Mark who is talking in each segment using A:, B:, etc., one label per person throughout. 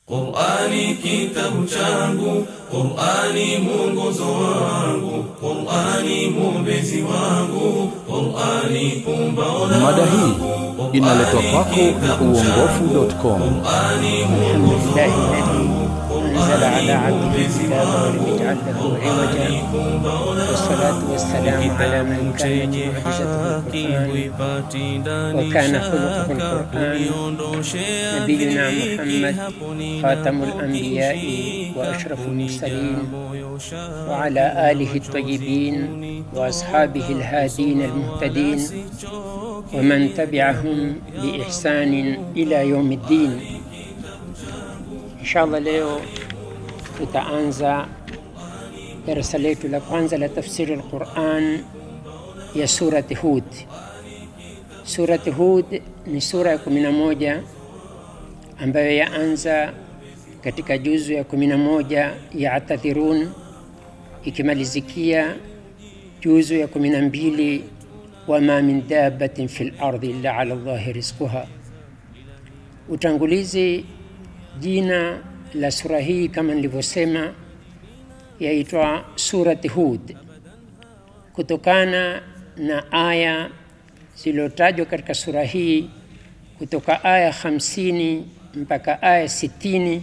A: Qur'ani kitabu changu, Qur'ani mwongozo wangu, Qur'ani mwombezi wangu, Qur'ani pumbao langu.
B: Mada hii inaletwa kwako na uongofu.com.
C: الحمد لله الذي أنزل على عبده الكتاب ولم يجعل له عوجا والصلاة والسلام على من كانت معجزته القرآن وكان خلقه القرآن نبينا محمد خاتم الأنبياء وأشرف المرسلين وعلى آله الطيبين وأصحابه الهادين المهتدين ومن تبعهم بإحسان إلى يوم الدين inshallah leo tutaanza darasa letu la kwanza la tafsiri alquran ya surati hud surati hud ni sura ya kumi na moja ambayo yaanza katika juzu ya kumi na moja ya atadhirun ikimalizikia juzu ya kumi na mbili wama min dabatin fi lardi illa ala llahi rizquha utangulizi jina la sura hii kama nilivyosema yaitwa surati hud kutokana na aya zilizotajwa katika sura hii kutoka aya 50 mpaka aya 60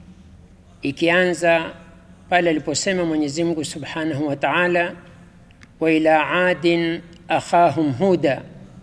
C: ikianza pale aliposema Mwenyezi Mungu Subhanahu wa Ta'ala wa ila adin akhahum huda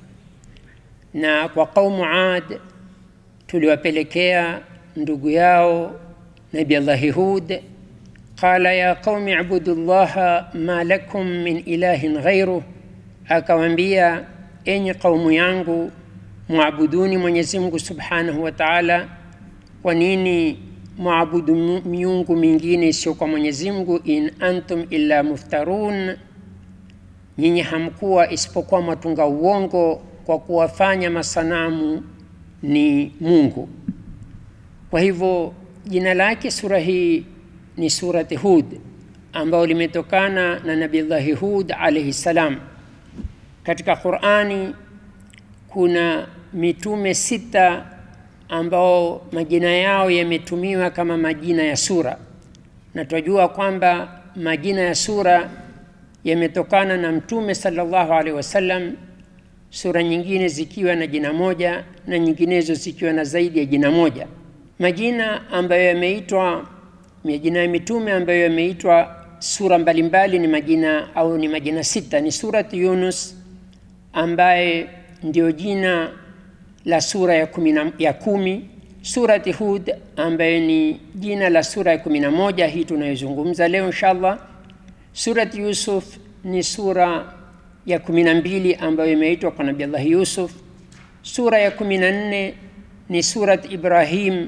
C: na kwa kaumu ad tuliwapelekea ndugu yao nabi allahi hud qala ya qaumi ibudu llaha ma lakum min ilahin ghairuh akawambia enyi qaumu yangu mwabuduni mwenyezi mungu subhanahu wa taala kwa nini mwabudu miungu mingine isiyo kwa mwenyezi mungu in antum illa muftarun nyinyi hamkuwa isipokuwa mwatunga uongo kwa kuwafanya masanamu ni mungu kwa hivyo jina lake sura hii ni surati Hud ambayo limetokana na Nabillahi Hud alaihi salam. Katika Qurani kuna mitume sita ambao majina yao yametumiwa kama majina ya sura, na tunajua kwamba majina ya sura yametokana na Mtume sallallahu alaihi wasallam, sura nyingine zikiwa na jina moja na nyinginezo zikiwa na zaidi ya jina moja majina ambayo yameitwa majina ya mitume ambayo yameitwa sura mbalimbali ni majina au ni majina sita ni surati yunus ambaye ndio jina la sura ya kumi, na, ya kumi surati hud ambayo ni jina la sura ya kumi na moja hii tunayozungumza leo inshallah surati yusuf ni sura ya kumi na mbili ambayo imeitwa kwa nabiallahi yusuf sura ya kumi na nne ni surat ibrahim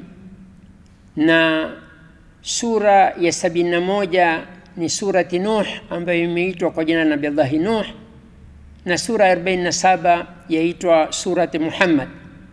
C: na sura ya sabini na moja ni surati Nuh ambayo imeitwa kwa jina la Nabillahi Nuh, na sura ya 47 yaitwa surati Muhammad.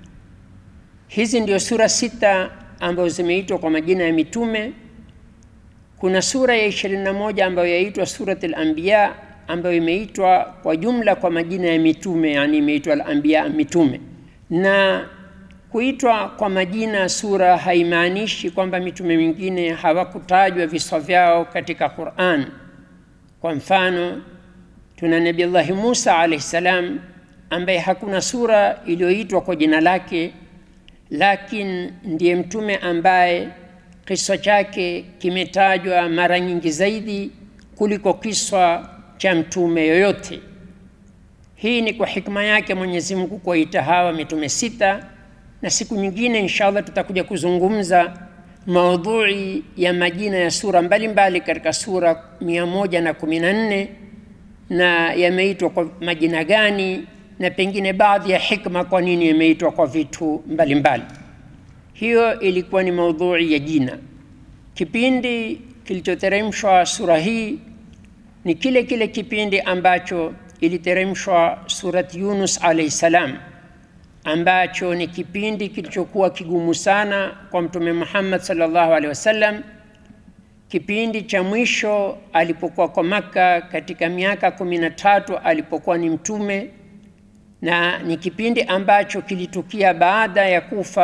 C: Hizi ndio sura sita ambazo zimeitwa kwa majina ya mitume. Kuna sura ya 21 ambayo yaitwa surati al-Anbiya ambayo imeitwa kwa jumla kwa majina ya mitume, yani imeitwa al-Anbiya, mitume na kuitwa kwa majina sura haimaanishi kwamba mitume mingine hawakutajwa viswa vyao katika Qur'an. Kwa mfano, tuna Nabiullahi Musa alayhi salam ambaye hakuna sura iliyoitwa kwa jina lake, lakini ndiye mtume ambaye kiswa chake kimetajwa mara nyingi zaidi kuliko kiswa cha mtume yoyote. Hii ni kwa hikma yake Mwenyezi Mungu kuwaita hawa mitume sita na siku nyingine inshallah tutakuja kuzungumza maudhui ya majina ya sura mbalimbali katika sura mia moja na kumi na nne na yameitwa kwa majina gani na pengine baadhi ya hikma kwa nini yameitwa kwa vitu mbalimbali mbali. hiyo ilikuwa ni maudhui ya jina kipindi kilichoteremshwa sura hii ni kile kile kipindi ambacho iliteremshwa surati yunus alaihi salam ambacho ni kipindi kilichokuwa kigumu sana kwa Mtume Muhammad sallallahu alaihi wasallam, kipindi cha mwisho alipokuwa kwa Makka katika miaka kumi na tatu alipokuwa ni mtume, na ni kipindi ambacho kilitukia baada ya kufa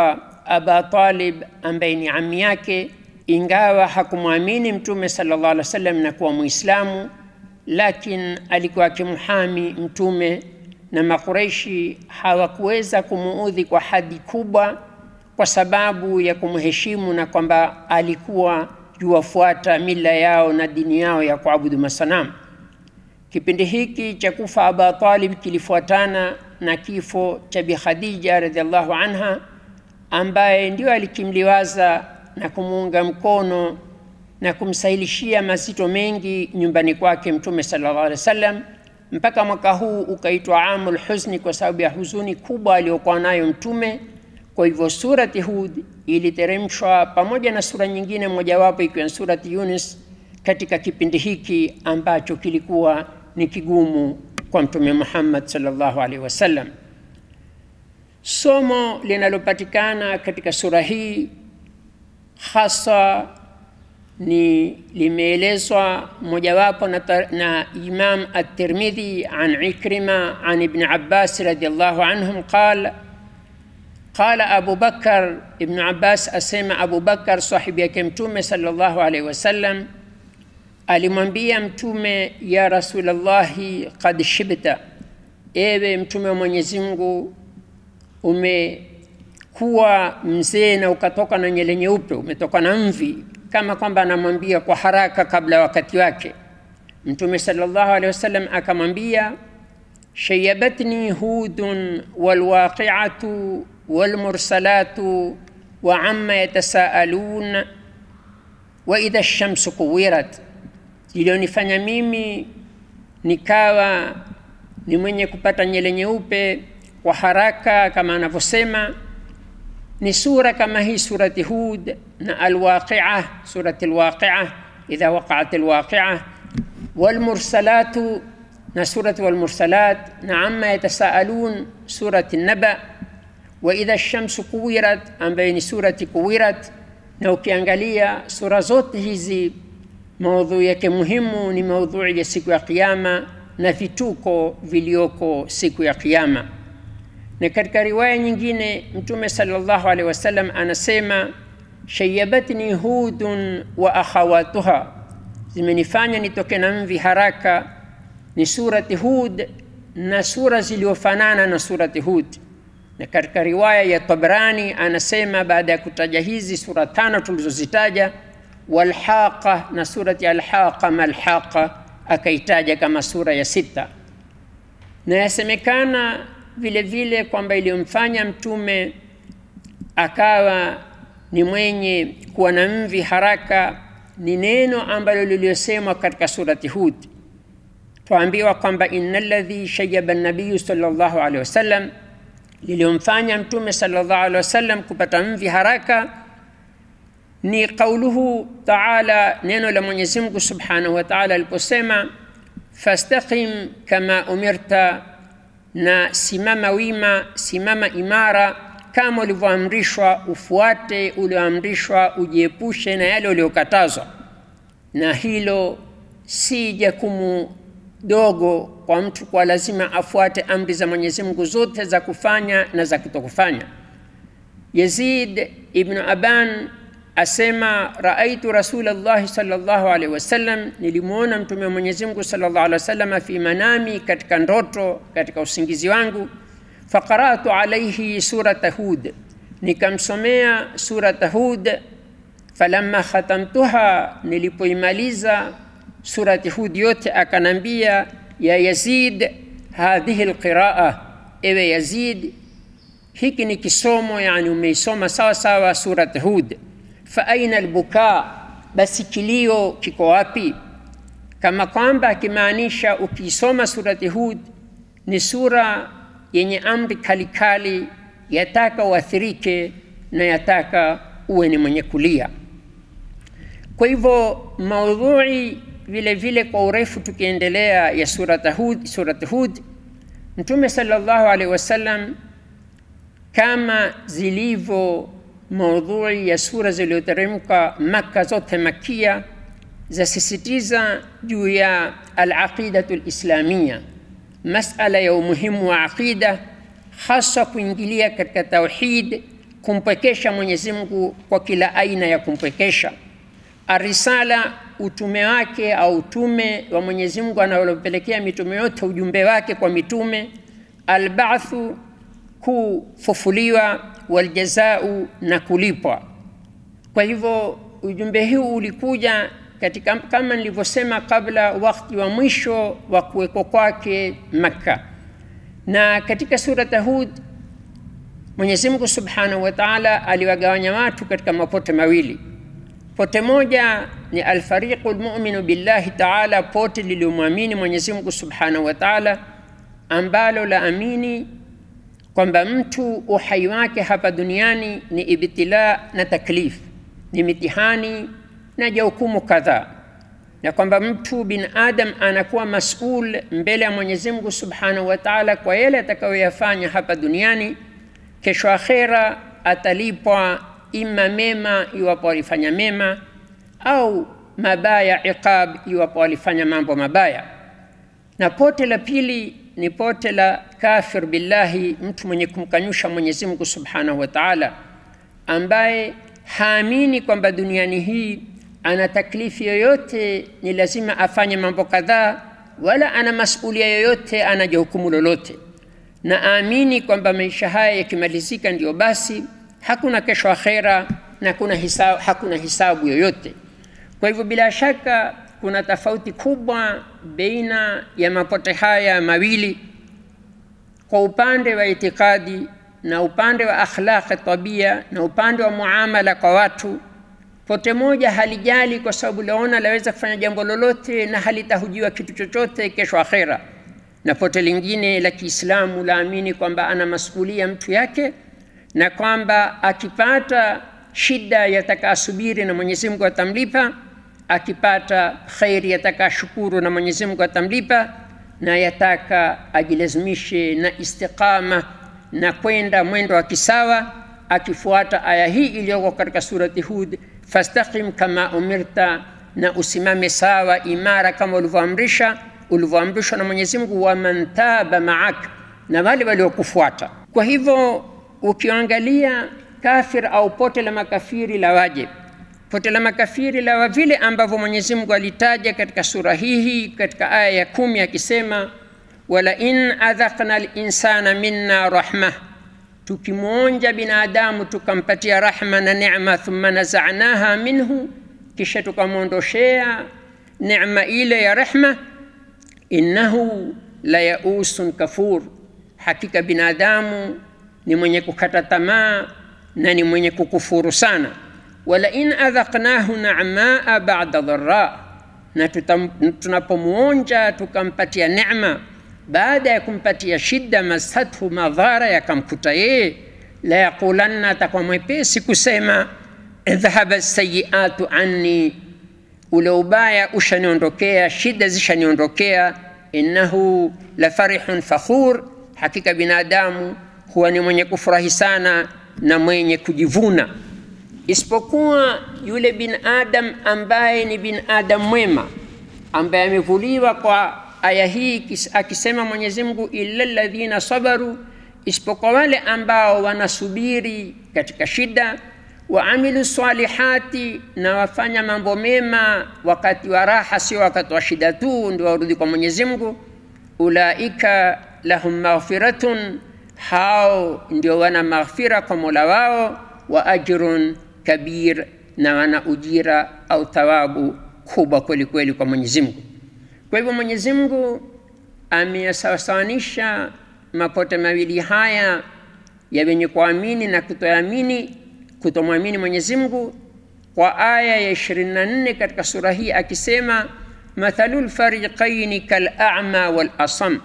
C: Aba Talib ambaye ni ami yake, ingawa hakumwamini Mtume sallallahu alaihi wasallam na kuwa Muislamu, lakini alikuwa akimhami Mtume na Makureishi hawakuweza kumuudhi kwa hadi kubwa, kwa sababu ya kumheshimu na kwamba alikuwa yuwafuata mila yao na dini yao ya kuabudu masanamu. Kipindi hiki cha kufa Aba Talib kilifuatana na kifo cha Bi Khadija radhiallahu anha, ambaye ndio alikimliwaza na kumuunga mkono na kumsahilishia mazito mengi nyumbani kwake Mtume sallallahu alaihi wasallam, mpaka mwaka huu ukaitwa amul huzni kwa sababu ya huzuni kubwa aliyokuwa nayo Mtume. Kwa hivyo surati Hud iliteremshwa pamoja na sura nyingine mojawapo ikiwa ni surati Yunus katika kipindi hiki ambacho kilikuwa ni kigumu kwa Mtume Muhammad sallallahu alaihi wasallam. Somo linalopatikana katika sura hii hasa ni limeelezwa mojawapo na, na Imam At-Tirmidhi an Ikrima an Ibn Abbas radiyallahu anhum qala qala Abu Bakar, Ibn Abbas asema Abu Bakar sahibi yake Mtume sallallahu alaihi wasallam alimwambia Mtume, ya Rasulallahi, qad shibta, ewe Mtume wa Mwenyezi Mungu, umekuwa mzee na ukatoka na nyele nyeupe, umetoka na mvi, kama kwamba anamwambia kwa haraka kabla ya wakati wake. Mtume sallallahu alaihi wasallam akamwambia, shayabatni hudun walwaqi'atu walmursalatu wa amma yatasaalun wa idha shamsu kuwirat, iliyonifanya mimi nikawa ni mwenye kupata nyele nyeupe kwa haraka kama anavyosema ni sura kama hii surati Hud na Alwaqia, surati Alwaqia, idha waqaat alwaqia, walmursalatu na surati Walmursalat na amma yatasaalun surati Naba, wa idha shamsu kuwirat ambayo ni surati Kuwirat. Na ukiangalia sura zote hizi maudhui yake muhimu ni maudhui ya siku ya Kiyama na vituko vilioko siku ya Kiyama. Na katika riwaya nyingine Mtume sallallahu alaihi wasallam anasema shayabatni hudun wa akhawatuha, zimenifanya nitoke na mvi haraka, ni surati Hud na sura zilizofanana na surati Hud. Na katika riwaya ya Tabrani anasema baada ya kutaja hizi sura tano tulizozitaja, walhaqa na surati alhaqa malhaqa, akaitaja kama sura ya sita, na yasemekana vile vile kwamba iliyomfanya mtume akawa ni mwenye kuwa na mvi haraka ni neno ambalo liliosemwa katika surati Hud. Twaambiwa kwamba inna alladhi shayaba nabiyu sallallahu alaihi wasallam, liliyomfanya mtume sallallahu alaihi wasallam kupata mvi haraka ni qauluhu taala, neno la Mwenyezi Mungu subhanahu wa taala aliposema fastaqim kama umirta na simama wima, simama imara kama ulivyoamrishwa, ufuate ulioamrishwa, ujiepushe na yale uliokatazwa. Na hilo si jukumu dogo kwa mtu, kwa lazima afuate amri za Mwenyezi Mungu zote za kufanya na za kutokufanya. Yazid ibn Aban asema raaitu Rasulallahi sallallahu alaihi wasallam, nilimwona mtume wa Mwenyezi Mungu sallallahu alaihi wasallam fi manami, katika ndoto, katika usingizi wangu. Faqaratu alaihi surata Hud, nikamsomea surata Hud. Falamma khatamtuha, nilipoimaliza surati Hud yote, akanambia ya Yazid, hadhihi alqiraa, ewe Yazid, hiki ni kisomo, yani umeisoma sawa sawa surati Hud fa aina albuka, basi kilio kiko wapi? Kama kwamba akimaanisha ukisoma surati Hud ni sura yenye amri kalikali, yataka uathirike na yataka uwe ni mwenye kulia. Kwa hivyo maudhui vile vile kwa urefu tukiendelea ya surati Hud, surati Hud, Mtume sallallahu alaihi wasallam kama zilivyo maudhui ya sura zilizoteremka Makka zote makia zasisitiza juu ya alaqidatu lislamia, masala ya umuhimu wa aqida, hasa kuingilia katika tauhid kumpwekesha Mwenyezi Mungu kwa kila aina ya kumpwekesha. Arisala, utume wake au utume wa Mwenyezi Mungu anaolopelekea mitume yote ujumbe wake kwa mitume. Albathu, kufufuliwa. Waljazau, na kulipwa. Kwa hivyo ujumbe huu ulikuja katika kama nilivyosema kabla, wakati wa mwisho wa kuwekwa kwake Makka, na katika surata Hud Mwenyezi Mungu Subhanahu wa Ta'ala aliwagawanya watu katika mapote mawili. Pote moja ni alfariqu lmuminu billahi taala, pote liliomwamini Mwenyezi Mungu Subhanahu wa Ta'ala, ambalo la amini kwamba mtu uhai wake hapa duniani ni ibtila na taklif, ni mitihani na jahukumu kadhaa, na kwamba mtu bin adam anakuwa masul mbele ya Mwenyezi Mungu Subhanahu wa Ta'ala kwa yale atakayoyafanya hapa duniani. Kesho akhera atalipwa ima mema iwapo alifanya mema au mabaya, iqab iwapo alifanya mambo mabaya. Na pote la pili ni pote la kafir billahi, mtu mwenye kumkanyusha Mwenyezi Mungu Subhanahu wa Ta'ala, ambaye haamini kwamba duniani hii ana taklifi yoyote, ni lazima afanye mambo kadhaa, wala ana masulia yoyote, ana jukumu lolote, na aamini kwamba maisha haya yakimalizika ndio basi, hakuna kesho akhera na kuna hisabu, hakuna hisabu yoyote. Kwa hivyo bila shaka kuna tofauti kubwa baina ya mapote haya mawili kwa upande wa itikadi na upande wa akhlaqi tabia na upande wa muamala kwa watu. Pote moja halijali kwa sababu laona laweza kufanya jambo lolote na halitahujiwa kitu chochote kesho akhera, na pote lingine la Kiislamu laamini kwamba ana masulia mtu yake na kwamba akipata shida yataka asubiri na Mwenyezi Mungu atamlipa akipata khairi yataka shukuru na Mwenyezi Mungu atamlipa, na yataka ajilazimishe na istiqama na kwenda mwendo wa kisawa, akifuata aya hii iliyoko katika surati Hud, fastaqim kama umirta, na usimame sawa imara kama ulivyoamrisha ulivyoamrishwa na Mwenyezi Mungu, wa man taba maak, na wale waliokufuata. Kwa hivyo ukiangalia kafir au pote la makafiri la wajib pote la makafiri la vile ambavyo Mwenyezi Mungu alitaja katika sura hii katika aya ya kumi akisema, wala in adhaqna linsana minna rahma, tukimwonja binadamu tukampatia rahma na neema, thumma nazanaha minhu, kisha tukamwondoshea neema ile ya rehma, innahu la yausun kafur, hakika binadamu ni mwenye kukata tamaa na ni mwenye kukufuru sana wala in adhaqnahu na'maa ba'da dharra, na tunapomwonja tukampatia neema baada ya kumpatia shida, masathu madhara yakamkuta yeye, la yaqulanna, atakuwa mwepesi kusema dhahaba sayiatu anni, ule ubaya ushaniondokea, shida zishaniondokea. Innahu la farihun fakhur, hakika binadamu huwa ni mwenye kufurahi sana na mwenye kujivuna isipokuwa yule bin adam ambaye ni bin adam mwema ambaye amevuliwa kwa aya hii akisema Mwenyezi Mungu, illa alladhina sabaru, isipokuwa wale ambao wanasubiri katika shida, wa amilu salihati, na wafanya mambo mema wakati wa raha, sio wakati wa shida tu ndio warudi kwa Mwenyezi Mungu. Ulaika lahum maghfiratun, hao ndio wana maghfira kwa Mola wao, wa ajrun kabir na wana ujira au thawabu kubwa kweli kweli kwa Mwenyezi Mungu. Kwa hivyo Mwenyezi Mungu ameyasawasawanisha mapote mawili haya ya wenye kuamini na kutoamini, kutomwamini Mwenyezi Mungu kwa aya ya 24 katika sura hii akisema, mathalul fariqaini kal a'ma wal asam,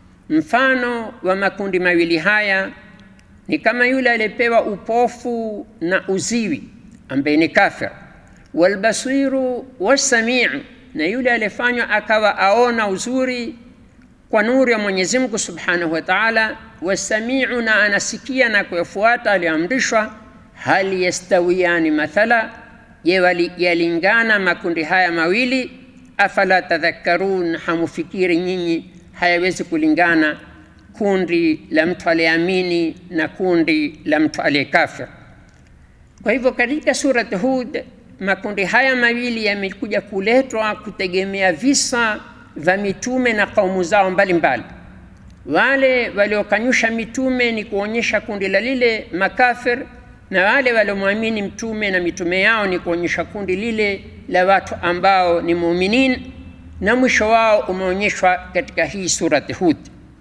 C: mfano wa makundi mawili haya ni kama yule aliyepewa upofu na uziwi ambaye ni kafir, walbasiru wasamiu, na yule aliyefanywa akawa aona uzuri kwa nuru ya Mwenyezi Mungu Subhanahu wa Ta'ala, wasamiu, na anasikia na kuyafuata aliyoamrishwa. Hal yastawiyani mathala, je, yalingana makundi haya mawili? Afala tadhakkarun, hamufikiri nyinyi hayawezi kulingana kundi la mtu aliyeamini na kundi la mtu aliyekafir. Kwa hivyo katika surat Hud makundi haya mawili yamekuja kuletwa kutegemea visa vya mitume na kaumu zao mbalimbali mbali. Wale waliokanyusha mitume ni kuonyesha kundi la lile makafir, na wale waliomwamini mtume na mitume yao ni kuonyesha kundi lile la watu ambao ni muuminin, na mwisho wao umeonyeshwa katika hii surati Hud.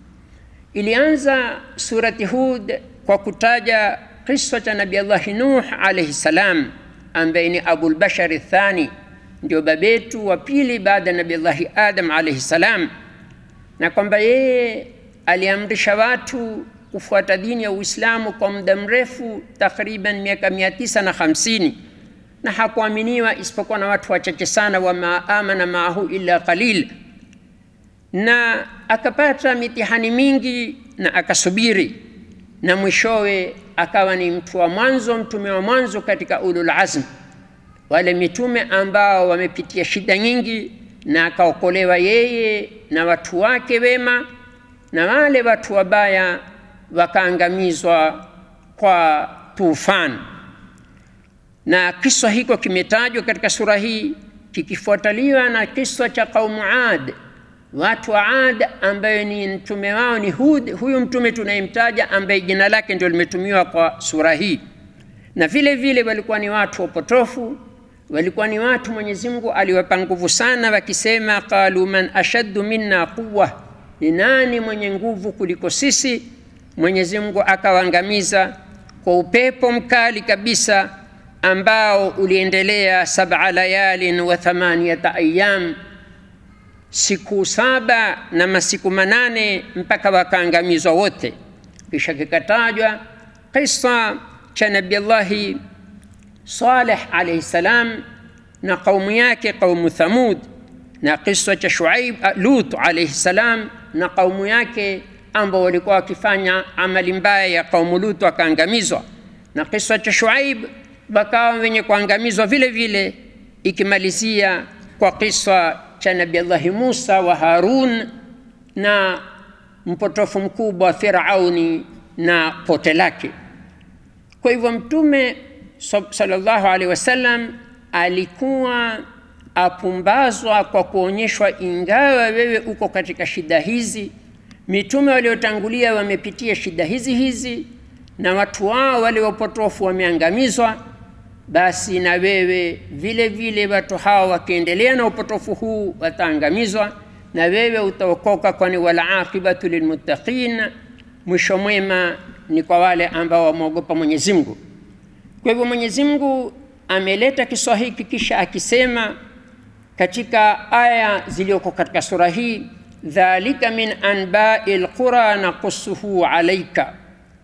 C: Ilianza surati Hud kwa kutaja kisa cha Nabii Allahi Nuh alayhi salam, ambaye ni Abul Bashari Thani, ndio babetu wa pili baada ya Nabii Allahi Adam alayhi salam, na kwamba yeye aliamrisha watu kufuata dini ya Uislamu kwa muda mrefu, takriban miaka mia tisa na hamsini na hakuaminiwa isipokuwa na watu wachache sana, wama amana maahu illa qalil, na akapata mitihani mingi na akasubiri, na mwishowe akawa ni mtu wa mwanzo, mtume wa mwanzo katika ulul azm, wale mitume ambao wamepitia shida nyingi, na akaokolewa yeye na watu wake wema na wale watu wabaya wakaangamizwa kwa tufani. Na kisa hiko kimetajwa katika sura hii kikifuataliwa na kisa cha kaumu Ad, watu wa Ad ambayo ni mtume wao ni Hud, huyu mtume tunayemtaja ambaye jina lake ndio limetumiwa kwa sura hii. Na vile vile walikuwa ni watu wapotofu, walikuwa ni watu Mwenyezi Mungu aliwapa nguvu sana, wakisema qalu man ashaddu minna quwwa ni nani mwenye nguvu kuliko sisi? Mwenyezi Mungu akawaangamiza kwa upepo mkali kabisa ambao uliendelea sab'a layalin wa thamaniyata ayyam, siku saba na masiku manane mpaka wakaangamizwa wote. Kisha kikatajwa kisa cha Nabii Allahi Saleh alayhi salam na kaumu yake kaumu Thamud na kisa cha Shuaib Lut alayhi salam na kaumu yake ambao walikuwa wakifanya amali mbaya ya kaumu Lut wakaangamizwa, na kisa cha Shuaib wakawa wenye kuangamizwa vile vile, ikimalizia kwa kisa cha Nabii Allahi Musa wa Harun na mpotofu mkubwa wa Firauni na pote lake. Kwa hivyo Mtume sallallahu alaihi wasallam alikuwa apumbazwa kwa kuonyeshwa, ingawa wewe uko katika shida hizi, mitume waliotangulia wamepitia shida hizi hizi, na watu wao wale wapotofu wameangamizwa, basi na wewe vile vile watu hao wakiendelea na upotofu huu wataangamizwa, na wewe utaokoka, kwani wala aqibatu lilmuttaqin, mwisho mwema ni kwa wale ambao wamwogopa Mwenyezi Mungu. Kwa hivyo Mwenyezi Mungu ameleta kisa hiki kisha akisema katika aya zilizoko katika sura hii, dhalika min anbai lqura nakusuhu alaika,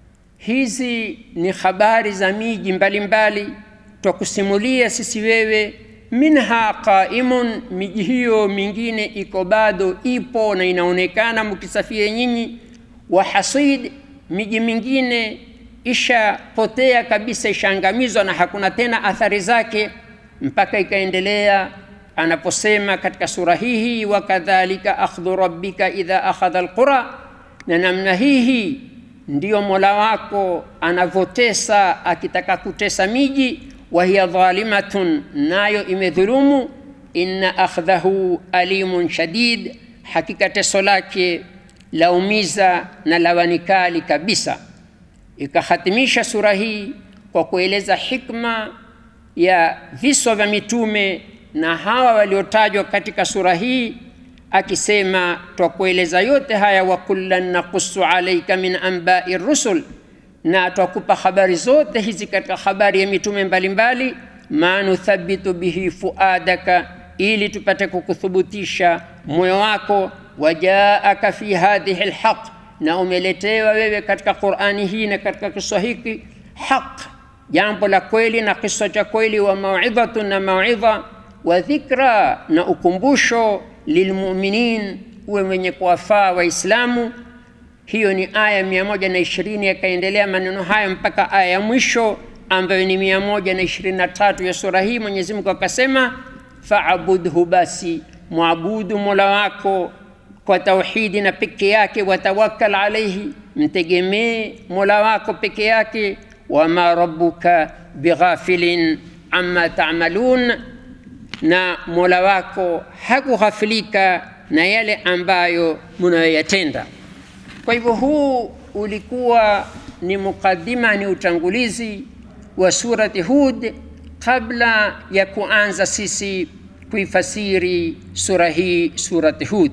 C: hizi ni habari za miji mbalimbali twakusimulia sisi wewe. Minha qaimun, miji hiyo mingine iko bado ipo na inaonekana mkisafiri nyinyi. Wa hasid, miji mingine ishapotea kabisa, ishaangamizwa na hakuna tena athari zake, mpaka ikaendelea anaposema katika sura hii hii, wakadhalika akhdhu rabbika idha akhadha alqura, na namna hii hii ndiyo Mola wako anavyotesa akitaka kutesa miji, wa hiya dhalimatun, nayo imedhulumu. Inna akhdhahu alimun shadid, hakika teso lake laumiza na lawanikali kabisa. Ikahatimisha sura hii kwa kueleza hikma ya visa vya mitume na hawa waliotajwa katika sura hii, akisema twakueleza yote haya, wa kullan nakusu alaika min anbai rusul, na twakupa habari zote hizi katika habari ya mitume mbalimbali, ma nuthabitu bihi fuadaka, ili tupate kukuthubutisha moyo wako, wajaaka fi hadhihi lhaq, na umeletewa wewe katika Qurani hii na katika kisa hiki haq, jambo la kweli na kisa cha kweli, wa mauidhatun, na mauidha wa dhikra na ukumbusho lilmuminin, uwe mwenye kuwafaa Waislamu. Hiyo ni aya mia moja na ishirini. Yakaendelea maneno hayo mpaka aya ya mwisho ambayo ni mia moja na ishirini na tatu ya sura hii. Mwenyezi Mungu akasema, faabudhu, basi mwabudu mola wako kwa tauhidi na peke yake, watawakkal alaihi, mtegemee mola wako peke yake, wama rabbuka bighafilin amma tamalun, na mola wako hakughafilika na yale ambayo munayoyatenda. Kwa hivyo huu ulikuwa ni mukaddima, ni utangulizi wa surati Hud kabla ya kuanza sisi kuifasiri sura hii, surati Hud.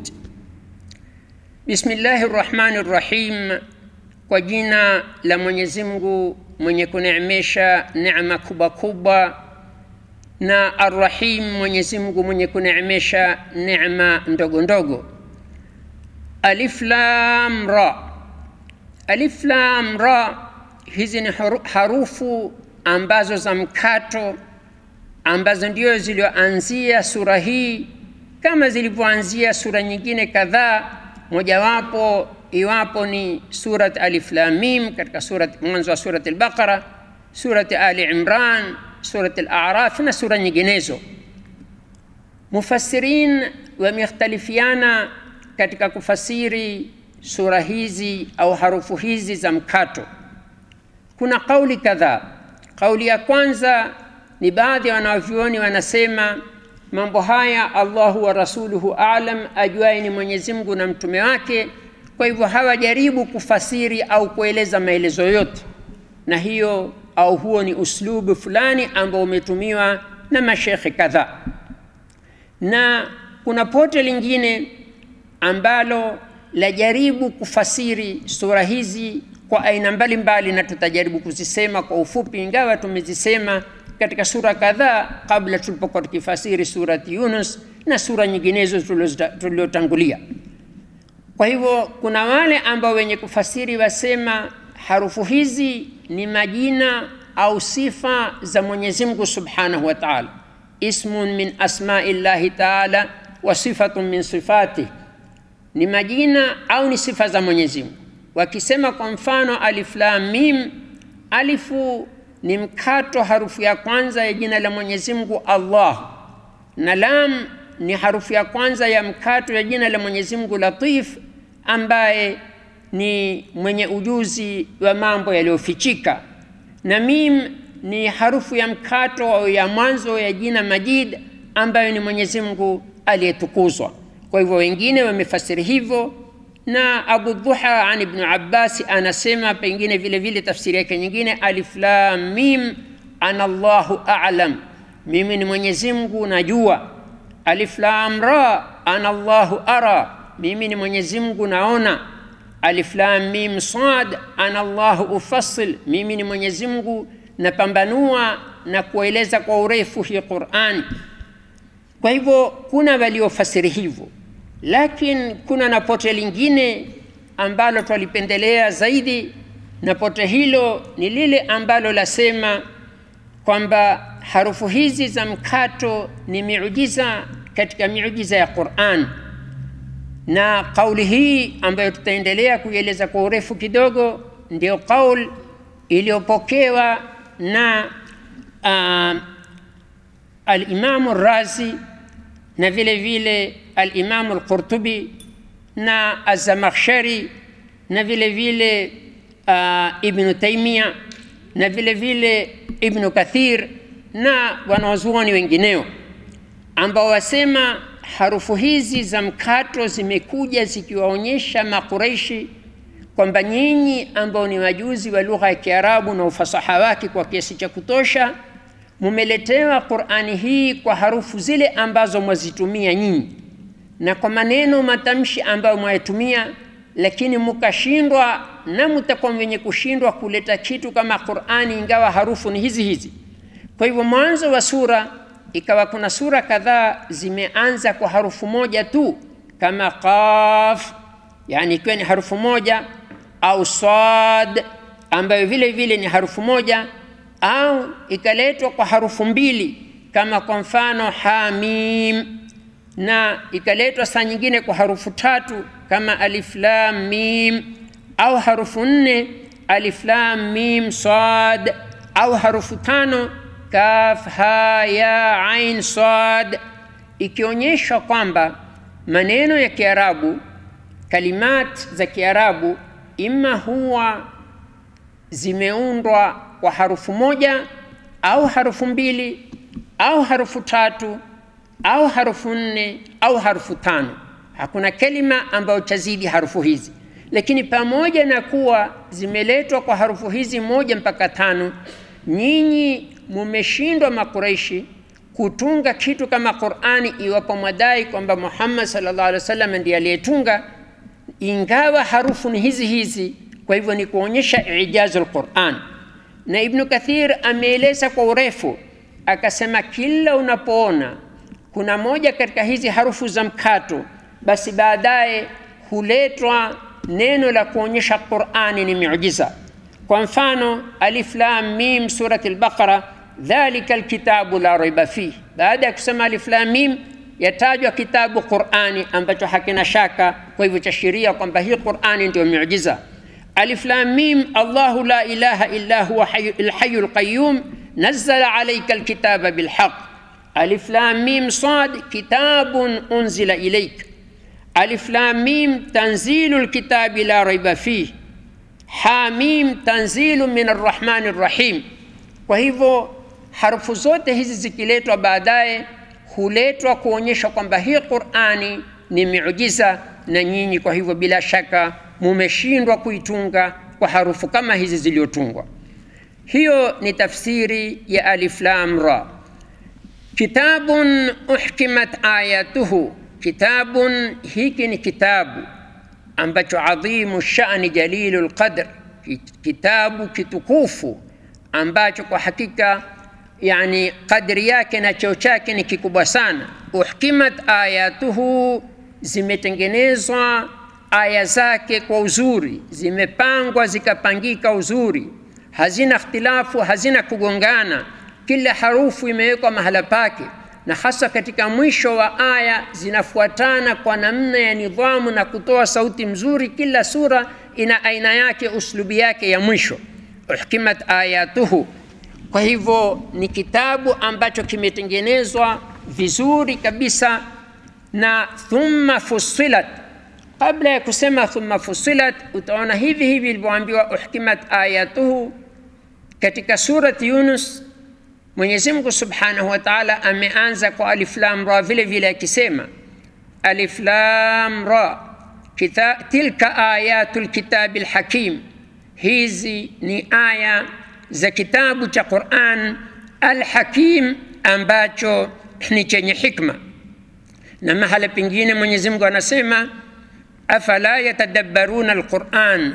C: Bismillahi rrahmani rrahim, kwa jina la Mwenyezi Mungu mwenye kuneemesha neema kubwa kubwa, na Arrahim, Mwenyezi Mungu mwenye kuneemesha neema ndogo ndogo. Alif Lam Ra. Alif Lam Ra, hizi ni harufu ambazo za mkato ambazo ndio zilioanzia sura hii kama zilivyoanzia sura nyingine kadhaa, mojawapo iwapo ni surat Alif Lam Mim katika surat mwanzo wa surat Al-Baqara, surat Ali Imran, surat Al-A'raf na sura nyinginezo. Mufassirin wamekhtalifiana katika kufasiri sura hizi au harufu hizi za mkato. Kuna kauli kadhaa. Kauli ya kwanza ni baadhi ya wanavyuoni wanasema mambo haya Allahu wa rasuluhu alam, ajuaye ni Mwenyezi Mungu na mtume wake. Kwa hivyo hawajaribu kufasiri au kueleza maelezo yote, na hiyo au huo ni uslubu fulani ambao umetumiwa na mashekhe kadhaa, na kuna pote lingine ambalo lajaribu kufasiri sura hizi kwa aina mbalimbali, na tutajaribu kuzisema kwa ufupi, ingawa tumezisema katika sura kadhaa kabla tulipokuwa tukifasiri surati Yunus na sura nyinginezo tuliotangulia. Kwa hivyo kuna wale ambao wenye kufasiri wasema harufu hizi ni majina au sifa za Mwenyezi Mungu Subhanahu wa Ta'ala, ismun min asma'i llahi ta'ala wa sifatun min sifatihi, ni majina au ni sifa za Mwenyezi Mungu. Wakisema kwa mfano alif lam mim, alifu ni mkato, harufu ya kwanza ya jina la Mwenyezi Mungu Allah, na lam ni harufu ya kwanza ya mkato ya jina la Mwenyezi Mungu Latif, ambaye ni mwenye ujuzi wa mambo yaliyofichika, na mim ni harufu ya mkato au ya mwanzo ya jina Majid, ambayo ni Mwenyezi Mungu aliyetukuzwa. Kwa hivyo wengine wamefasiri hivyo, na Abu Dhuha an Ibn Abbas anasema pengine vile vile tafsiri yake nyingine, alif lam mim ana Allahu a'lam, mimi ni Mwenyezi Mungu najua. Alif lam ra ana Allahu ara, mimi ni Mwenyezi Mungu naona. Alif lam mim sad ana Allahu ufassil, mimi ni Mwenyezi Mungu napambanua na kueleza kwa urefu hii Qur'an. Kwa hivyo kuna waliofasiri hivyo, lakini kuna na pote lingine ambalo twalipendelea zaidi, na pote hilo ni lile ambalo lasema kwamba harufu hizi za mkato ni miujiza katika miujiza ya Qur'an, na kauli hii ambayo tutaendelea kuieleza kwa urefu kidogo, ndio kauli iliyopokewa na uh, Alimamu Razi na vile vile Alimamu Alqurtubi na Azamakhshari na vile vile uh, Ibnu Taimia na vile vile Ibnu Kathir na wanawazuoni wengineo ambao wasema harufu hizi za mkato zimekuja zikiwaonyesha Makureishi kwamba nyinyi ambao ni wajuzi wa lugha ya Kiarabu na ufasaha wake kwa kiasi cha kutosha mumeletewa Qur'ani hii kwa harufu zile ambazo mwazitumia nyinyi na kwa maneno matamshi ambayo mwayatumia, lakini mukashindwa na mutakuwa wenye kushindwa kuleta kitu kama Qur'ani, ingawa harufu ni hizi hizi. Kwa hivyo mwanzo wa sura ikawa kuna sura kadhaa zimeanza kwa harufu moja tu, kama qaf, yani ikiwa ni harufu moja, au sad ambayo vile vile ni harufu moja au ikaletwa kwa harufu mbili kama kwa mfano hamim, na ikaletwa saa nyingine kwa harufu tatu kama alif lam mim, au harufu nne alif lam mim sad, au harufu tano kaf ha ya ain sad, ikionyesha kwamba maneno ya Kiarabu, kalimat za Kiarabu ima huwa zimeundwa kwa harufu moja au harufu mbili au harufu tatu au harufu nne au harufu tano. Hakuna kelima ambayo chazidi harufu hizi, lakini pamoja na kuwa zimeletwa kwa harufu hizi moja mpaka tano, nyinyi mumeshindwa Makureishi kutunga kitu kama Qur'ani, iwapo mwadai kwamba Muhammad sallallahu alaihi wasallam ndiye aliyetunga, ingawa harufu ni hizi hizi. Kwa hivyo ni kuonyesha ijazul Qur'an, na Ibnu Kathir ameeleza kwa urefu akasema, kila unapoona kuna moja katika hizi harufu za mkato, basi baadaye huletwa neno la kuonyesha Qur'ani ni miujiza. Kwa mfano, alif lam mim surati al-Baqara, dhalika alkitabu la raiba fih. Baada ya kusema alif lam mim, yatajwa kitabu Qur'ani ambacho hakina shaka, kwa hivyo chashiria kwamba hii Qur'ani ndio miujiza. Alif lam mim, Allahu la ilaha illa huwa alhayyul qayyum nazzala alayka alkitaba bilhaq. Alif lam mim sad, kitabun unzila ilayk. Alif lam mim, tanzilu alkitabi la raiba fih. Hamim, tanzilu min arrahmani rrahim. Kwa hivyo harufu zote hizi zikiletwa baadaye huletwa kuonyesha kwamba hii Qur'ani ni miujiza, na nyinyi kwa hivyo bila shaka mumeshindwa kuitunga kwa harufu kama hizi zilizotungwa. Hiyo ni tafsiri ya alif lam ra. Kitabun uhkimat ayatuhu, kitabun hiki ni kitabu ambacho adhimu shani jalilu lqadr, kitabu kitukufu ambacho kwa hakika yani kadri yake na cheo chake ni kikubwa sana. Uhkimat ayatuhu, zimetengenezwa aya zake kwa uzuri, zimepangwa zikapangika uzuri, hazina ikhtilafu, hazina kugongana, kila harufu imewekwa mahala pake, na hasa katika mwisho wa aya zinafuatana kwa namna ya nidhamu na kutoa sauti mzuri. Kila sura ina aina yake, uslubi yake ya mwisho. Uhkimat ayatuhu kwa hivyo ni kitabu ambacho kimetengenezwa vizuri kabisa, na thumma fussilat. Kabla ya kusema thumma fussilat, utaona hivi hivi ilivyoambiwa uhkimat ayatuhu katika surati Yunus. Mwenyezi Mungu Subhanahu wa Ta'ala ameanza kwa alif lam ra vile vile akisema alif lam ra kita, tilka ayatul kitabil hakim, hizi ni aya za kitabu cha Qur'an Al-Hakim ambacho ni chenye hikma. Na mahala pengine Mwenyezi Mungu anasema afala yatadabbaruna al-Qur'an,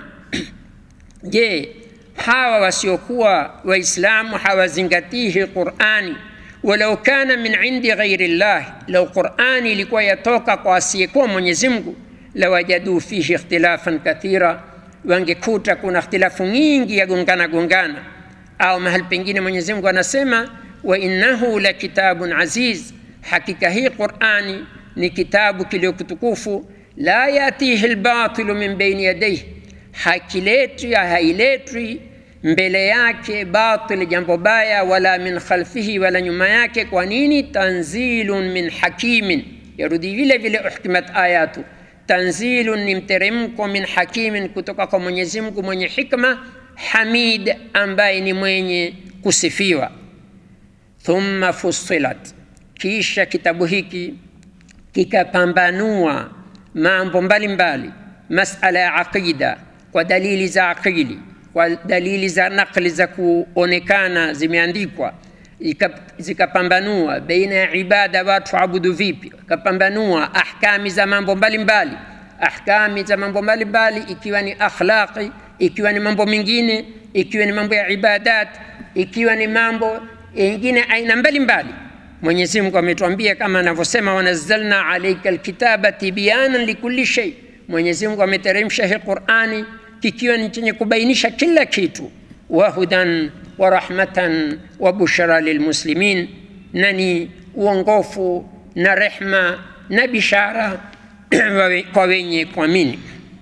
C: je, hawa wasiokuwa Waislamu hawazingatii hii Qur'ani? Walau kana min indi ghairi llah, lau Qur'ani ilikuwa yatoka kwa asiyekuwa Mwenyezi Mungu, lawajadu fihi ikhtilafan kathira, wangekuta kuna ikhtilafu nyingi ya gongana gongana au mahali pengine Mwenyezi Mungu anasema wa innahu la kitabun aziz, hakika hii Qur'ani ni kitabu kiliokutukufu. La yatihi albatilu min baini yadayhi, hakiletwi hailetwi mbele yake batil, jambo baya, wala min khalfihi, wala nyuma yake. Kwa nini? Tanzilun min hakimin, yarudi vile vile uhkimat ayatu. Tanzilun ni mteremko, min hakimin, kutoka kwa Mwenyezi Mungu mwenye hikma Hamid ambaye ni mwenye kusifiwa. Thumma fussilat, kisha kitabu hiki kikapambanua mambo mbalimbali, masala ya aqida kwa dalili za aqili, kwa dalili za nakli za kuonekana zimeandikwa, zikapambanua baina ya ibada, watu abudu vipi, wakapambanua ahkami za mambo mbalimbali, ahkami za mambo mbalimbali, ikiwa ni akhlaqi ikiwa ni mambo mengine, ikiwa ni mambo ya ibadat, ikiwa ni mambo yengine aina mbalimbali. Mwenyezi Mungu ametuambia kama anavyosema, wanazzalna alayka alkitaba tibyanan likulli shay. Mwenyezi Mungu ameteremsha hii Qur'ani kikiwa ni chenye kubainisha kila kitu, wa hudan wa rahmatan wa bushra lilmuslimin, na ni uongofu na rehma na bishara kwa wenye kuamini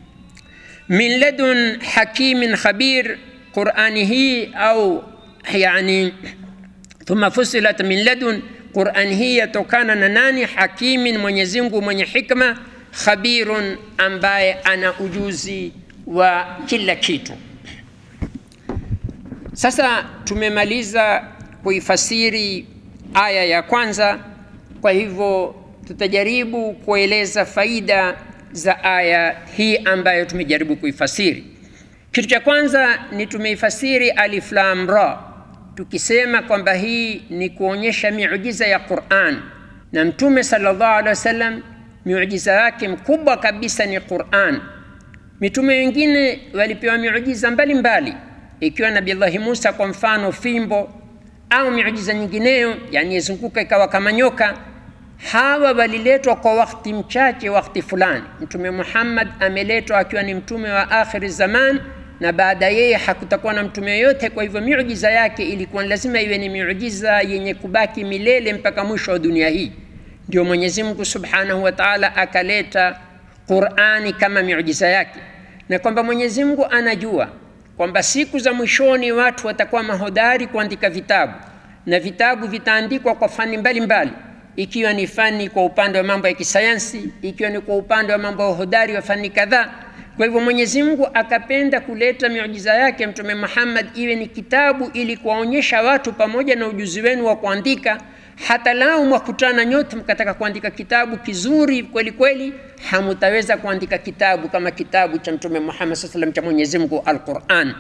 C: min ladun hakimin khabir, Qurani hii au yani thumma fusilat min ladun, Qurani hii yatokana na nani? Hakimin, Mwenyezi Mungu mwenye hikma, khabirun, ambaye ana ujuzi wa kila kitu. Sasa tumemaliza kuifasiri aya ya kwanza, kwa hivyo tutajaribu kueleza faida za aya hii ambayo tumejaribu kuifasiri. Kitu cha kwanza ni tumeifasiri alif lam ra, tukisema kwamba hii ni kuonyesha miujiza ya Qur'an, na Mtume sallallahu alaihi wasallam miujiza yake mkubwa kabisa ni Qur'an. Mitume wengine walipewa miujiza mbalimbali, ikiwa Nabillahi Musa kwa mfano fimbo au miujiza nyingineyo, yani yazunguka ikawa kama nyoka. Hawa waliletwa kwa wakati mchache, wakati fulani. Mtume Muhammad ameletwa akiwa ni mtume wa akhiri zaman, na baada yeye hakutakuwa na mtume yoyote. Kwa hivyo miujiza yake ilikuwa lazima iwe ni miujiza yenye kubaki milele mpaka mwisho wa dunia hii. Ndio Mwenyezi Mungu Subhanahu wa Ta'ala akaleta Qur'ani kama miujiza yake, na kwamba Mwenyezi Mungu anajua kwamba siku za mwishoni watu watakuwa mahodari kuandika vitabu na vitabu vitaandikwa kwa fani mbalimbali mbali. Ikiwa ni fani kwa upande wa mambo ya kisayansi, ikiwa ni kwa upande wa mambo ya uhodari wa fani kadhaa. Kwa hivyo Mwenyezi Mungu akapenda kuleta miujiza yake Mtume Muhammad iwe ni kitabu, ili kuwaonyesha watu pamoja na ujuzi wenu wa kuandika, hata lau mwakutana nyote mkataka kuandika kitabu kizuri kweli kweli, hamutaweza kuandika kitabu kama kitabu cha Mtume Muhammad sallallahu alaihi wasallam cha Mwenyezi Mungu Al-Qur'an,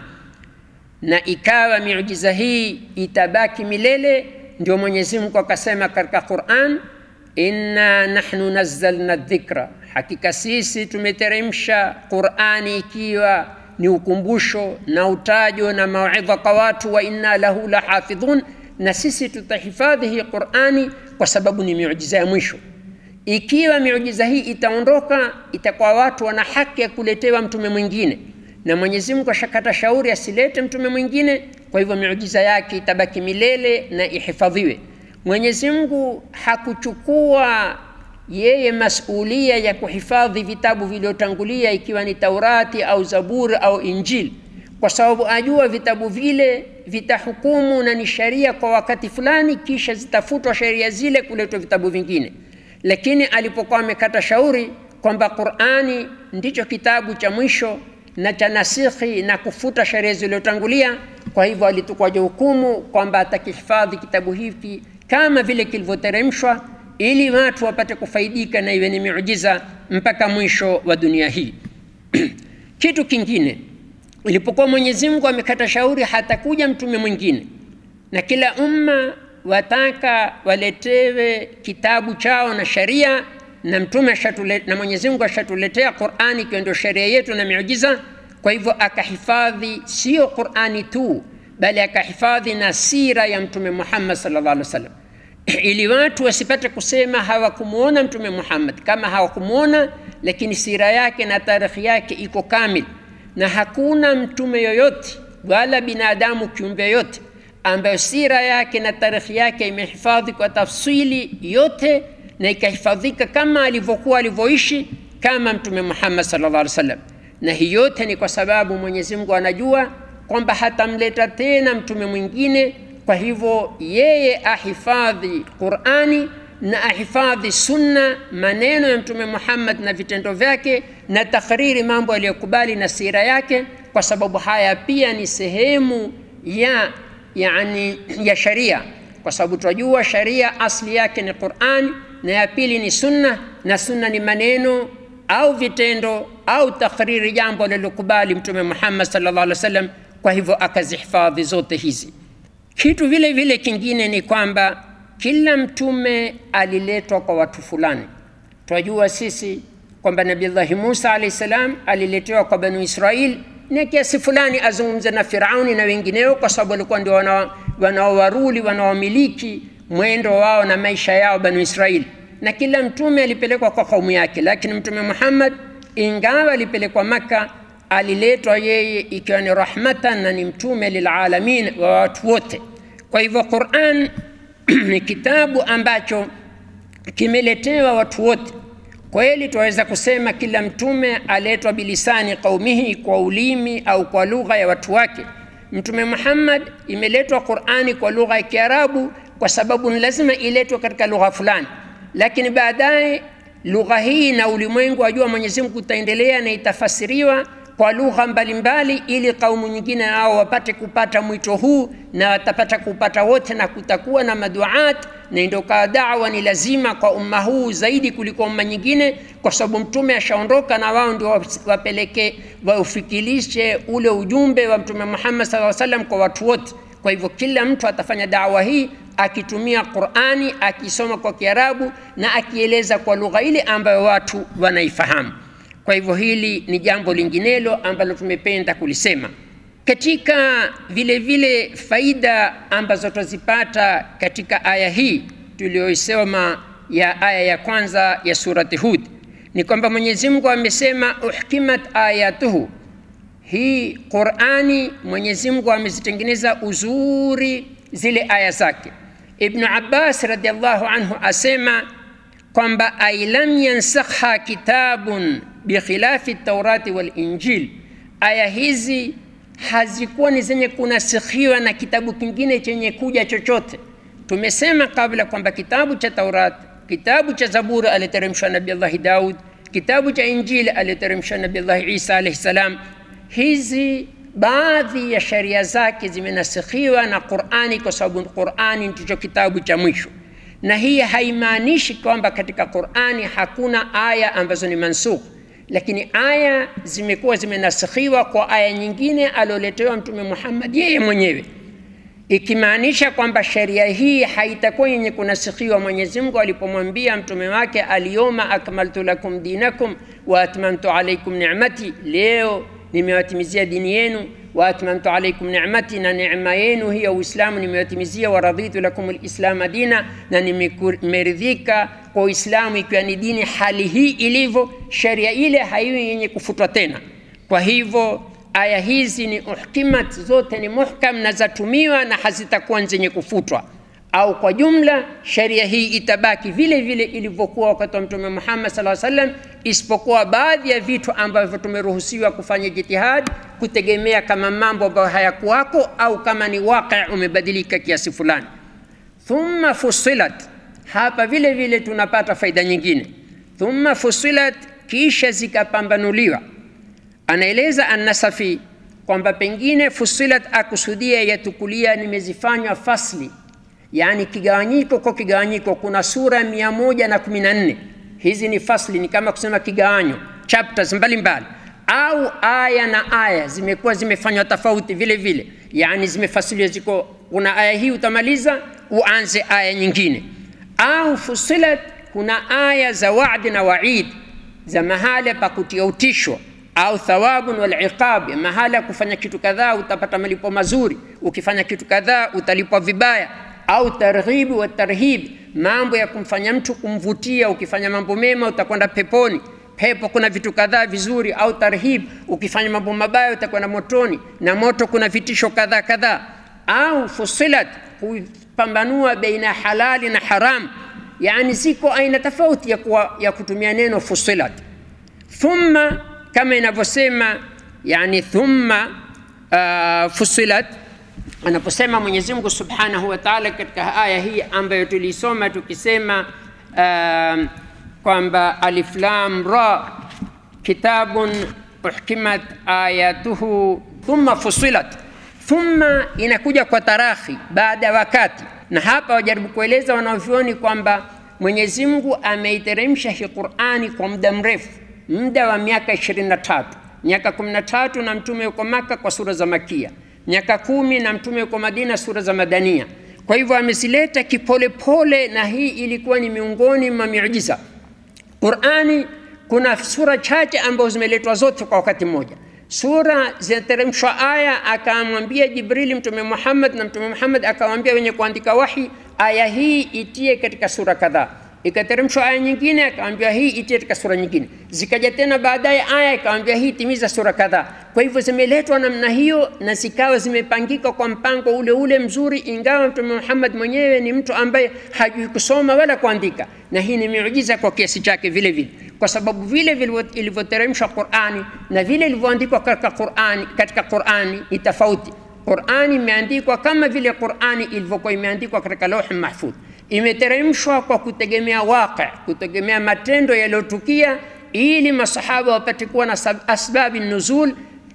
C: na ikawa miujiza hii itabaki milele. Ndio Mwenyezi Mungu akasema katika Qur'an, inna nahnu nazzalna dhikra, hakika sisi tumeteremsha Qur'ani ikiwa ni ukumbusho na utajo na mauidha kwa watu, wa inna lahu lahafidhun, na sisi tutahifadhi hii Qur'ani kwa sababu ni miujiza ya mwisho. Ikiwa miujiza hii itaondoka, itakuwa watu wana haki ya kuletewa mtume mwingine, na Mwenyezi Mungu ashakata shauri asilete mtume mwingine. Kwa hivyo miujiza yake itabaki milele na ihifadhiwe. Mwenyezi Mungu hakuchukua yeye masulia ya kuhifadhi vitabu vilivyotangulia, ikiwa ni Taurati au Zaburi au Injili, kwa sababu ajua vitabu vile vitahukumu na ni sharia kwa wakati fulani, kisha zitafutwa sheria zile, kuletwa vitabu vingine lakini alipokuwa amekata shauri kwamba Qur'ani ndicho kitabu cha mwisho na cha nasikhi na kufuta sheria zilizotangulia, kwa hivyo alitukwa hukumu kwamba atakihifadhi kitabu hiki kama vile kilivyoteremshwa, ili watu wapate kufaidika na iwe ni miujiza mpaka mwisho wa dunia hii. Kitu kingine, ilipokuwa Mwenyezi Mungu amekata shauri hatakuja mtume mwingine na kila umma wataka waletewe kitabu chao na sharia na mtume na Mwenyezi Mungu ashatuletea Qur'ani ikiwa ndio sharia yetu na miujiza. Kwa hivyo akahifadhi sio Qur'ani tu, bali akahifadhi na sira ya mtume Muhammad sallallahu alaihi wasallam, ili watu wasipate kusema hawakumuona mtume Muhammad. Kama hawakumuona, lakini sira yake na tarikhi yake iko kamili, na hakuna mtume yoyote wala binadamu kiumbe yoyote ambayo sira yake na tarikhi yake imehifadhi kwa tafsili yote na ikahifadhika kama alivyokuwa alivyoishi kama Mtume Muhammad sallallahu alaihi wasallam. Na hii yote ni kwa sababu Mwenyezi Mungu anajua kwamba hatamleta tena mtume mwingine. Kwa hivyo yeye ahifadhi Qur'ani na ahifadhi sunna, maneno ya Mtume Muhammad na vitendo vyake, na takriri mambo aliyokubali na sira yake, kwa sababu haya pia ni sehemu ya yani ya sharia, kwa sababu tunajua sharia asli yake ni Qur'an na ya pili ni sunna, na sunna ni maneno au vitendo au takriri jambo lilokubali Mtume Muhammad sallallahu alaihi wasallam. Kwa hivyo akazihifadhi zote hizi. Kitu vile vile kingine ni kwamba kila mtume aliletwa kwa watu fulani. Tunajua sisi kwamba Nabiullahi Musa alayhi salam aliletewa kwa Banu Israil na kiasi fulani azungumze na Firauni na wengineo, kwa sababu walikuwa ndio wanaowaruli wanaomiliki mwendo wao na maisha yao Banu Israili, na kila mtume alipelekwa kwa kaumu yake. Lakini Mtume Muhammad ingawa alipelekwa Maka, aliletwa yeye ikiwa ni rahmatan na ni mtume lilalamin wa watu wote. Kwa hivyo Qur'an ni kitabu ambacho kimeletewa watu wote. Kweli tunaweza kusema kila mtume aletwa bilisani qaumihi, kwa ulimi au kwa lugha ya watu wake. Mtume Muhammad imeletwa Qur'ani kwa lugha ya Kiarabu kwa sababu ni lazima iletwe katika lugha fulani, lakini baadaye lugha hii na ulimwengu wajua Mwenyezi Mungu utaendelea na itafasiriwa kwa lugha mbalimbali, ili kaumu nyingine nao wapate kupata mwito huu na watapata kupata wote, na kutakuwa na maduat, na ndio kaa dawa ni lazima kwa umma huu zaidi kuliko umma nyingine, kwa sababu mtume ashaondoka na wao ndio wapeleke waufikilishe ule ujumbe wa Mtume Muhammad sallallahu alaihi wasallam kwa watu wote. Kwa hivyo kila mtu atafanya dawa hii akitumia Qur'ani, akisoma kwa Kiarabu na akieleza kwa lugha ile ambayo watu wanaifahamu. Kwa hivyo hili ni jambo linginelo ambalo tumependa kulisema. Katika vile vile faida ambazo tuzipata katika aya hii tuliyoisoma ya aya ya kwanza ya surati Hud ni kwamba Mwenyezi Mungu amesema uhkimat ayatuhu, hii Qur'ani Mwenyezi Mungu amezitengeneza uzuri zile aya zake. Ibn Abbas radhiallahu anhu asema kwamba ay lam yansakha kitabun bikhilafi taurati wal injil, aya hizi hazikuwa ni zenye kunasikhiwa na kitabu kingine chenye kuja chochote. Tumesema kabla kwamba kitabu cha Taurat, kitabu cha Zaburi aliteremshwa Nabii Allah Daud, kitabu cha Injili aliteremshwa Nabii Allah Isa alayhi salam. Hizi baadhi ya sheria zake zimenasikhiwa na Qur'ani kwa sababu Qur'ani ndicho kitabu cha mwisho na hii haimaanishi kwamba katika Qur'ani hakuna aya ambazo ni mansukh, lakini aya zimekuwa zimenasikhiwa kwa aya nyingine alioletewa Mtume Muhammad yeye mwenyewe, ikimaanisha kwamba sheria hii haitakuwa yenye kunasikhiwa. Mwenyezi Mungu alipomwambia mtume wake, alyawma akmaltu lakum dinakum wa atmamtu alaykum ni'mati, leo nimewatimizia dini yenu wa atmamtu alaykum ni'mati, na neema yenu hiyo Uislamu nimewatimizia. Wa raditu lakum alislama dina, na nimeridhika kwa Uislamu ikiwa ni dini. Hali hii ilivyo, sheria ile haiwi yenye kufutwa tena. Kwa hivyo aya hizi ni uhkimat, zote ni muhkam na zatumiwa na hazitakuwa zenye kufutwa, au kwa jumla sheria hii itabaki vile vile ilivyokuwa wakati wa Mtume Muhammad sallallahu alaihi wasallam, isipokuwa baadhi ya vitu ambavyo tumeruhusiwa kufanya jitihad kutegemea kama mambo ambayo hayakuwako au kama ni waqi umebadilika kiasi fulani. Thumma fusilat, hapa vile vile tunapata faida nyingine. Thumma fusilat, kisha zikapambanuliwa. Anaeleza An-Nasafi kwamba pengine fusilat akusudia yatukulia nimezifanywa fasli yaani kigawanyiko kwa kigawanyiko. Kuna sura mia moja na kumi na nne hizi ni fasli, ni kama kusema kigawanyo, chapters mbalimbali au aya na aya zimekuwa zimefanywa tofauti vile vile, yaani zimefasiliwa, ziko kuna aya hii utamaliza uanze aya nyingine. Au fusilat, kuna aya za wa'di na wa'id, za mahala pa kutia utisho au thawabun wal iqab, mahala kufanya kitu kadhaa utapata malipo mazuri, ukifanya kitu kadhaa utalipwa vibaya au targhibi wa tarhib, mambo ya kumfanya mtu kumvutia. Ukifanya mambo mema utakwenda peponi, pepo kuna vitu kadhaa vizuri. Au tarhib, ukifanya mambo mabaya utakwenda motoni, na moto kuna vitisho kadhaa kadhaa. Au fusilat, kupambanua baina halali na haram, yani ziko aina tofauti ya, kuwa, ya kutumia neno fusilat. Thumma kama inavyosema yani thumma uh, fusilat anaposema Mwenyezi Mungu Subhanahu wa Ta'ala katika aya hii ambayo tulisoma tukisema uh, kwamba alif lam ra kitabun uhkimat ayatuhu thumma fusilat. Thumma inakuja kwa tarakhi, baada ya wakati, na hapa wajaribu kueleza wanavyuoni kwamba Mwenyezi Mungu ameiteremsha hii Qur'ani kwa muda mrefu, muda wa miaka 23 miaka 13 na mtume yuko Maka kwa sura za Makia miaka kumi na mtume yuko Madina, sura za Madania. Kwa hivyo amezileta kipolepole, na hii ilikuwa ni miongoni mwa miujiza Qurani. Kuna sura chache ambazo zimeletwa zote kwa wakati mmoja. Sura zinateremshwa aya, akamwambia Jibrili mtume Muhammad, na mtume Muhammad akamwambia wenye kuandika wahi, aya hii itie katika sura kadhaa ikateremshwa aya nyingine, akamwambia hii itie katika sura nyingine. Zikaja tena baadaye aya ikamwambia hii timiza sura kadhaa. Kwa hivyo zimeletwa namna hiyo na zikawa zimepangika kwa mpango ule ule mzuri, ingawa Mtume Muhammad mwenyewe ni mtu ambaye hajui kusoma wala kuandika, na hii ni miujiza kwa kiasi chake vile vile, kwa sababu vile vile ilivyoteremshwa Qur'ani na vile ilivyoandikwa katika Qur'ani, katika Qur'ani ni tofauti. Qur'ani imeandikwa kama vile Qur'ani ilivyokuwa imeandikwa katika Lauh Mahfudh imeteremshwa kwa kutegemea waqi, kutegemea matendo yaliyotukia, ili masahaba wapate kuwa na asbabi nuzul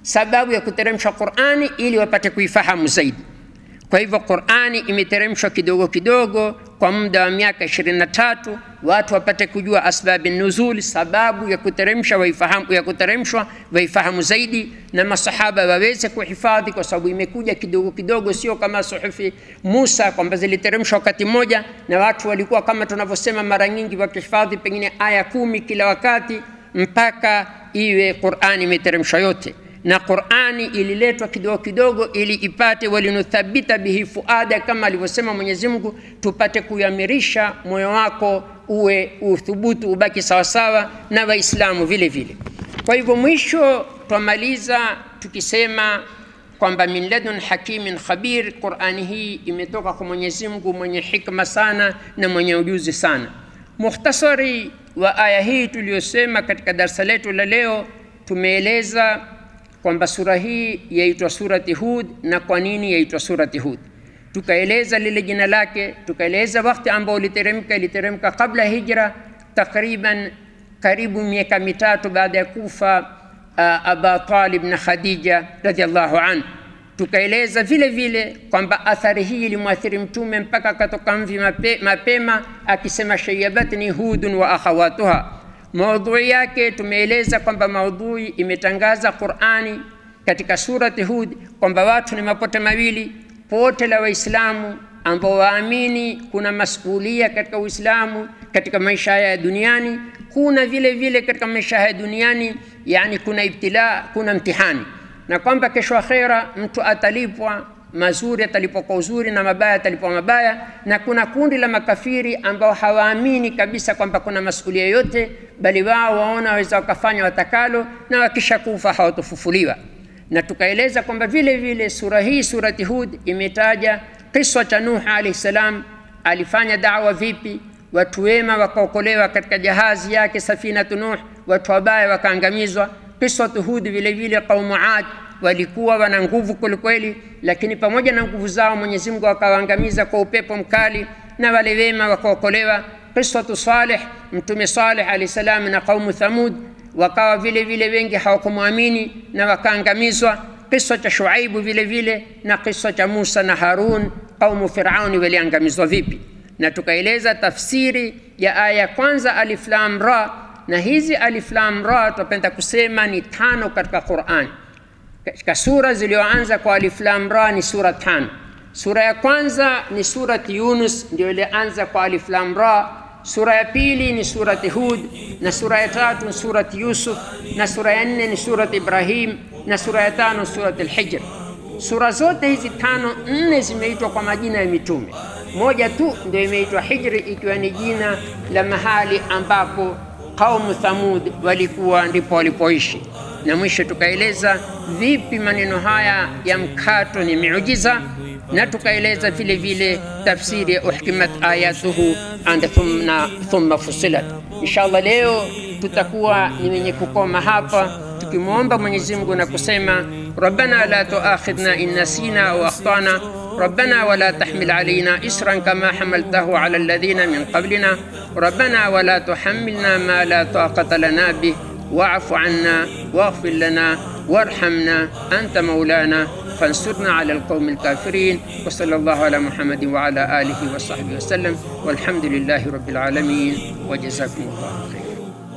C: sababu ya kuteremsha Qur'ani ili wapate kuifahamu zaidi. Kwa hivyo Qur'ani imeteremshwa kidogo kidogo kwa muda wa miaka 23 watu wapate kujua asbabi nuzul, sababu ya kuteremsha waifahamu, ya kuteremshwa waifahamu zaidi, na masahaba waweze kuhifadhi, kwa sababu imekuja kidogo kidogo, sio kama suhufi Musa kwamba ziliteremshwa wakati mmoja, na watu walikuwa kama tunavyosema mara nyingi wakihifadhi pengine aya kumi kila wakati mpaka iwe Qur'ani imeteremshwa yote na Qur'ani ililetwa kidogo kidogo ili ipate walinuthabita bihi fuada, kama alivyosema Mwenyezi Mungu, tupate kuyamirisha moyo wako uwe uthubutu ubaki sawasawa na Waislamu vile vile. Kwa hivyo mwisho twamaliza tukisema kwamba min ladun hakimin khabir, Qur'ani hii imetoka kwa Mwenyezi Mungu mwenye hikma sana na mwenye ujuzi sana. Mukhtasari wa aya hii tuliyosema katika darsa letu la leo, tumeeleza kwamba sura hii yaitwa surati Hud na kwa nini yaitwa surati Hud. Tukaeleza lile jina lake, tukaeleza wakati ambao iliteremka, iliteremka kabla hijra, takriban karibu miaka mitatu baada ya kufa uh, Aba Talib na Khadija radhiallahu anhu. Tukaeleza vile vile kwamba athari hii ilimwathiri Mtume mpaka akatoka mvi mape, mapema akisema shayabatni hudun wa akhawatuha Maudhui yake tumeeleza kwamba maudhui imetangaza Qur'ani katika surati Hud kwamba watu ni mapote mawili, pote la Waislamu ambao waamini kuna masulia katika Uislamu katika maisha haya ya duniani, kuna vile vile katika maisha haya duniani, yani kuna ibtila, kuna mtihani, na kwamba kesho akhera mtu atalipwa mazuri atalipwa kwa uzuri na mabaya atalipwa mabaya, na kuna kundi la makafiri ambao hawaamini kabisa kwamba kuna masulia yote, bali wao waona waweza wakafanya watakalo na wakisha kufa hawatofufuliwa. Na tukaeleza kwamba vile vile sura hii surati Hud imetaja kisa cha Nuh alayhi salam, alifanya dawa vipi, watu wema wakaokolewa katika jahazi yake safinatu Nuh, watu wabaya wakaangamizwa. Kisatu Hud vile vile qaumu Ad walikuwa wana nguvu kwelikweli, lakini pamoja na nguvu zao Mwenyezi Mungu akawaangamiza kwa upepo mkali, na wale wema wakaokolewa. Qisatu Saleh, Mtume Saleh alayhi salam na qaumu Thamud wakawa vile vile wengi hawakumwamini na wakaangamizwa. Kisa cha Shuaibu vile vile na kisa cha Musa na Harun, qaumu Firauni waliangamizwa vipi, na tukaeleza tafsiri ya aya ya kwanza alif lam ra, na hizi alif lam ra tunapenda kusema ni tano katika Qur'an katika sura zilizoanza kwa alif lam ra ni sura tano. Sura ya kwanza ni surati Yunus, ndio ilianza kwa alif lam ra. Sura ya pili ni surati Hud, na sura ya tatu ni surati Yusuf, na sura ya nne ni surati Ibrahim, na sura ya tano surati Al-Hijr. Sura zote hizi tano, nne zimeitwa kwa majina ya mitume, moja tu ndio imeitwa Hijri, ikiwa ni jina la mahali ambapo qaumu Thamud walikuwa ndipo walipoishi na mwisho tukaeleza vipi maneno haya ya mkato ni miujiza, na tukaeleza vile vile tafsiri ya uhkimat ayatuhu and thumma, thumma fusilat. Inshallah leo tutakuwa ni wenye kukoma hapa tukimwomba Mwenyezi Mungu na kusema rabbana la tuakhidhna in nasina au akhtana ربنا ولا تحمل علينا إسرا كما حملته على الذين من قبلنا ربنا ولا تحملنا ما لا طاقة لنا به واعف عنا واغفر لنا وارحمنا أنت مولانا فانصرنا على القوم الكافرين وصلى الله على محمد وعلى آله وصحبه وسلم والحمد لله رب العالمين وجزاكم الله خير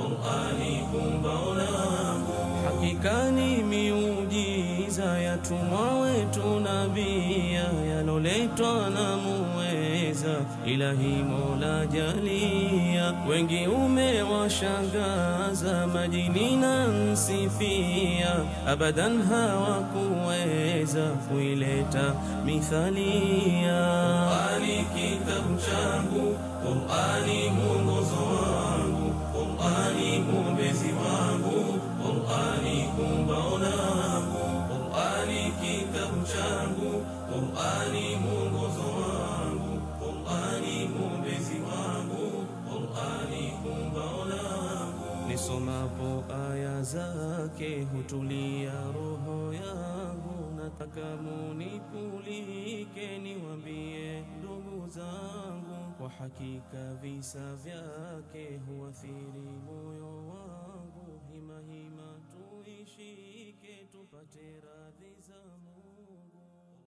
A: Hakika ni miujiza ya tumwa wetu nabia yaloletwa na muweza ilahi Mola jalia, wengi umewashangaza majini na nsifia, abadan hawakuweza kuileta mithalia. Qur'ani kitabu changu, Qur'ani mwongozo wangu, Qur'ani mwombezi wangu Qur'ani kumbao langu, Qur'ani kitabu changu, Qur'ani mwongozo wangu, Qur'ani mwombezi wangu, Qur'ani kumbao langu. Nisomapo aya zake hutulia roho yangu, nataka munikulike niwambie ndugu zangu, kwa hakika visa vyake huathiri moyo wangu hima hima tuishike tupate tupate radhi